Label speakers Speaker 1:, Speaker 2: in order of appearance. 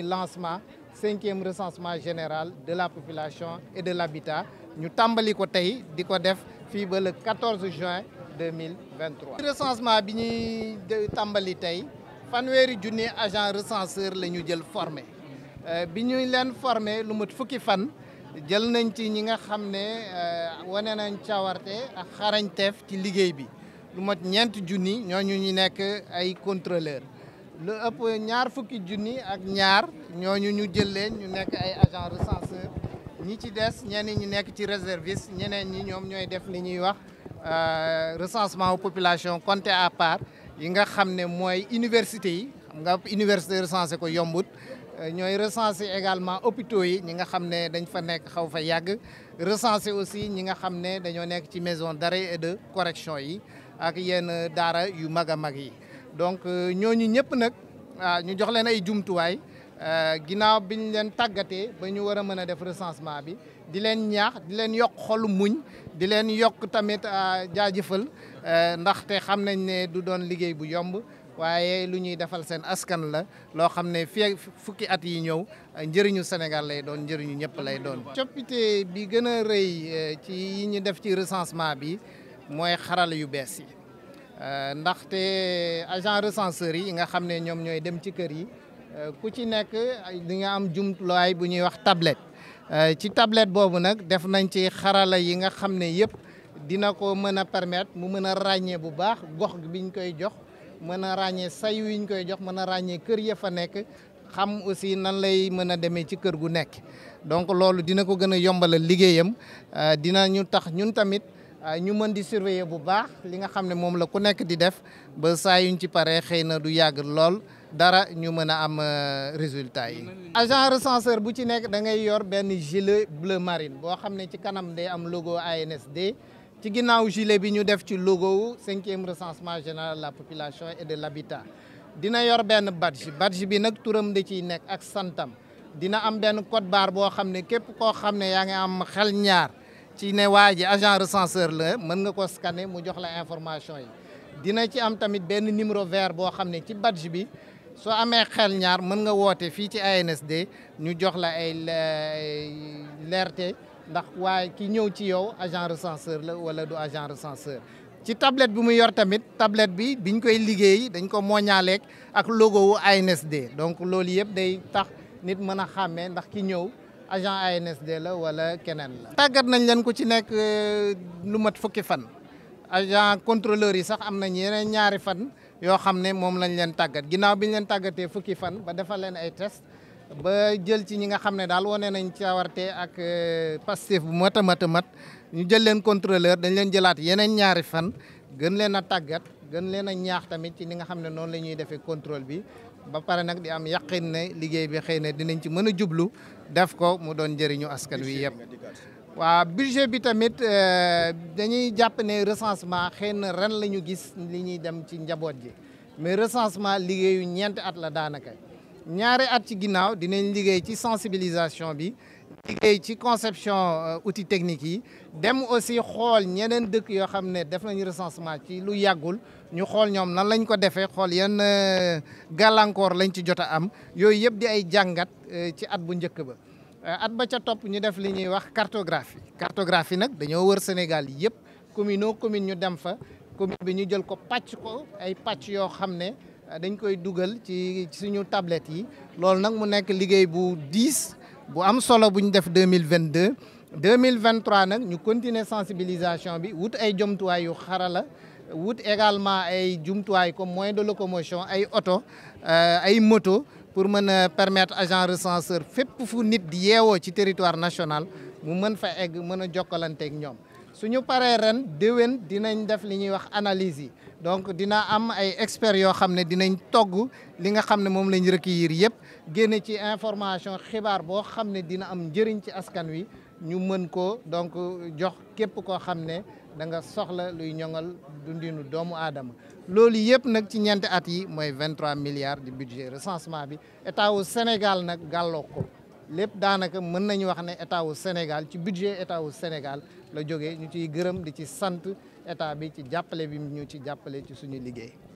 Speaker 1: lancement cinquième recensement général de la population et de l'habitat ñu tàmbali ko tey di ko def fii ba le 14 juin 2023. recensement bi ñuy tàmbali tey fanweeri junni agent recenseur la ñu jël formé bi ñuy leen formé lu mat fukki fan jël nañ ci ñi nga xam ne wane nañ cawarte ak xarañteef ci liggéey bi lu mat ñeenti junni ñooñu ñu nekk ay contrôleur lu ëpp ñaar fukki junni ak ñaar ñooñu ñu jël leen ñu nekk ay agent recenseur ñi ci des ñenn ñi nekk ci réserviste ñeneen ñi ñoom ñooy def li ñuy wax recensement population compté à part yi nga xam ne mooy université yi xam nga université recensé ko yombut ñooy recensé également hôpitaux yi ñi nga xam ne dañ fa nekk xaw fa yàgg recensé aussi ñi nga xam ne dañoo nekk ci maison d'arrêt et de correction yi ak yenn daara yu mag a mag yi donc ñooñu ñëpp nag ñu jox leen ay jumtuwaay ginnaaw biñ leen tàggatee ba ñu war a mën a def recensement bi di leen ñaax di leen yokk xolu muñ di leen yokk tamit jaajëfal ndaxte xam nañ ne du doon liggéey bu yomb waaye lu ñuy defal seen askan la loo xam ne fii fukki at yi ñëw njëriñu Sénégal lay doon njëriñu ñëpp lay doon. coppite bi gën a rëy ci yi ñu def ci recensement bi mooy xarala yu bees yi ndaxte agent recenseur yi nga xam ne ñoom ñooy dem ci kër yi ku ci nekk di nga am jumtuwaay bu ñuy wax tablette. ci tablette boobu nag def nañ ci xarala yi nga xam ne yëpp dina ko mën a permettre mu mën a ràññee bu baax gox biñ koy jox mën a ràññee say wiñ koy jox mën a ràññee kër ya fa nekk xam aussi nan lay mën a demee ci kër gu nekk. donc loolu dina ko gën a yombalal liggéeyam dina ñu tax ñun tamit ñu mën di surveiller bu baax li nga xam ne moom la ku nekk di def ba saa yuñ ci paree xëy na du yàgg lool. dara ñu mën a am résultat yi. agent recenseur bu ci nekk da ngay yor benn gilet bleu marine boo xam ne ci kanam day am logo ANSD ci ginnaaw gilet bi ñu def ci logo wu cinquième recensement général de la population et de l'habitat dina yor benn badge badge bi nag turam da ciy nekk ak santam dina am benn code barre boo xam ne képp koo xam ne yaa ngi am xel ñaar ci ne waa ji agent recenseur la mën nga ko scanner mu jox la information yi dina ci am tamit benn numéro vert boo xam ne ci badge bi. soo amee xel ñaar mën nga woote fii ci ANSD ñu jox la ay leerte ndax waaye ki ñëw ci yow agent recenseur la wala du agent recenseur ci tablette bi mu yor tamit tablette bi biñ koy liggéey dañ ko mooñaaleeg ak logo wu ANSD donc loolu yëpp day tax nit mën a xàmmee ndax ki ñëw agent ANSD la wala keneen la. tàggat nañ leen ku ci nekk lu mat fukki fan agent contrôleur yi sax am nañ yeneen ñaari fan. yoo xam ne moom lañ leen tàggat ginnaaw bi ñu leen tàggatee fukki fan ba defal leen ay test ba jël ci ñi nga xam ne daal wane nañ cawarte ak Pastef bu mat a mat a mat ñu jël leen contrôleur dañ leen jëlaat yeneen ñaari fan gën leen a tàggat gën leen a ñaax tamit ci ni nga xam ne noonu la ñuy defee contrôle bi ba pare nag di am yaqin ne liggéey bi xëy na dinañ ci mën a jublu def ko mu doon njëriñu askan wi yëpp. waaw budget bi tamit dañuy jàpp ne recensement xëy na ren la ñu gis li ñuy dem ci njaboot ji mais recensement liggéeyu ñeenti at la daanaka ñaari at ci ginnaaw dinañ liggéey ci sensibilisation bi liggéey ci conception outils techniques yi dem aussi xool ñeneen dëkk yoo xam ne def nañu recensement ci lu yàggul ñu xool ñoom nan lañ ko defee xool yan gàllankoor lañ ci jot a am yooyu yëpp di ay jàngat ci at bu njëkk ba at ba ca topp ñu def li ñuy wax cartographie cartographie nag dañoo wër Sénégal yëpp commune au commune ñu dem fa commune bi ñu jël ko pàcc ko ay pàcc yoo xam ne dañ koy dugal ci suñu tablette yi loolu nag mu nekk liggéey bu diis bu am solo bu ñu def deux mille vingt deux deux mille vingt trois nag ñu continuer sensibilisation bi wut ay jumtuwaay yu xarala wut également ay jumtuwaay comme moyen de locomotion ay oto ay moto pour mën a permettre agent recenseur fépp fu nit di yeewoo ci territoire national mu mën fa egg mën a jokkalanteeg ñoom suñu paree ren déwén dinañ def li ñuy wax analyse yi donc dina am ay experts yoo xam ne dinañ togg li nga xam ne moom lañ recueillir yëpp génne ci information xibaar boo xam ne dina am njëriñ ci askan wi ñu mën ko donc jox képp koo xam ne da nga soxla luy ñoŋal dundinu doomu aadama loolu yëpp nag ci ñeenti at yi mooy 23 milliards de budget recensement bi état wu Sénégal nag gàlloo ko lépp daanaka mën nañu wax ne état wu Sénégal ci budget état wu Sénégal la jógee ñu ciy gërëm di ci sant état bi ci jàppale bi ñu ci jàppale ci suñu liggéey